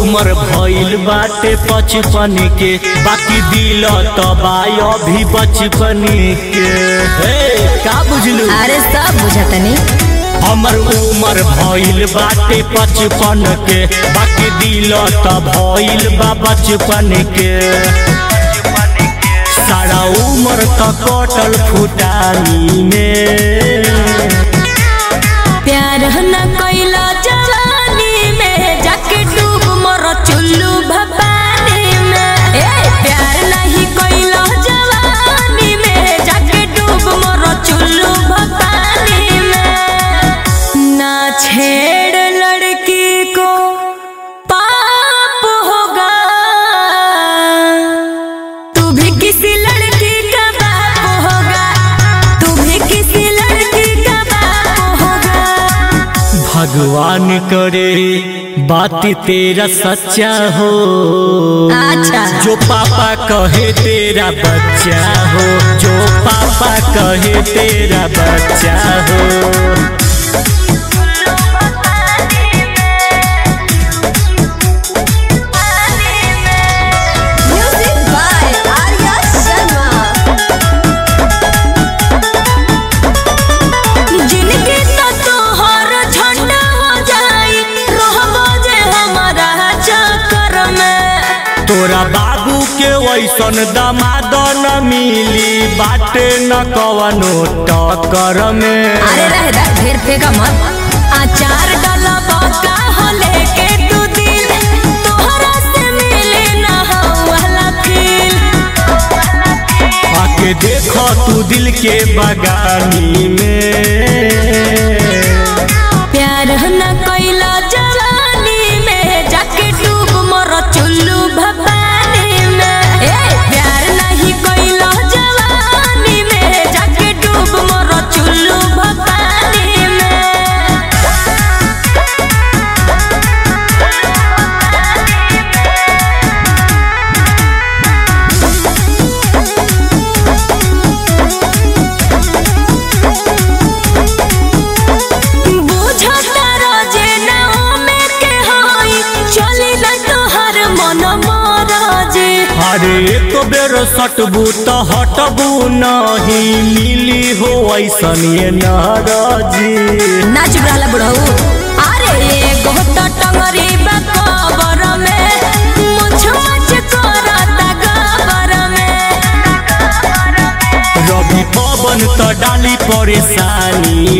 उम्र भइल बाटे पचपन के बाकी दिल तबाय अभी बचपन के हे का बुझलू अरे सब बुझतनी हमर उम्र भइल बाटे पचपन के बाकी दिल त भइल बा बचपन के सारा उम्र त कटल फुटानी में प्यार न कैला जवानी में जाके डूब मर चुल्लू भवानी में ए प्यार नहीं कैला जवानी में जाके डूब मर चुल्लू भवानी में ना छेड़ लड़की को पाप होगा तू भी किसी लड़की का बाप होगा तू भी किसी लड़की का बाप होगा भगवान करे बात तेरा सच्चा हो अच्छा जो पापा कहे तेरा बच्चा हो जो पापा कहे तेरा बच्चा हो म्यूजिक बाय आर्या शर्मा जिनके तो तोहर झंडा हो जाई रहबो जे हमारा चक्कर में तोरा बाबू के वैसन दमाद न मिली बाटे न कवनो टक्कर में अरे रह दा ढेर फेंका मत अचार डाला बका हो लेके तू दिल तोहरा से मिले ना हो वाला फील आके देखो तू दिल के बगानी में प्यार न कैला जवानी में जाके डूब मर चुल्लू भवानी में ए प्यार नहीं कैला जवानी में जाके डूब मर चुल्लू भवानी में बुझता रोजे नाव में के होई चली न तोहर मन मरजे अरे एक बेर सटबू तो हटबू नहीं मिली हो ऐसन ये नाराजी ना चुप रहला बुढ़ऊ अरे एगो तो टंगरी बा कबर में मुछ मुछ करता गबर में रवि पवन तो डाली परेशानी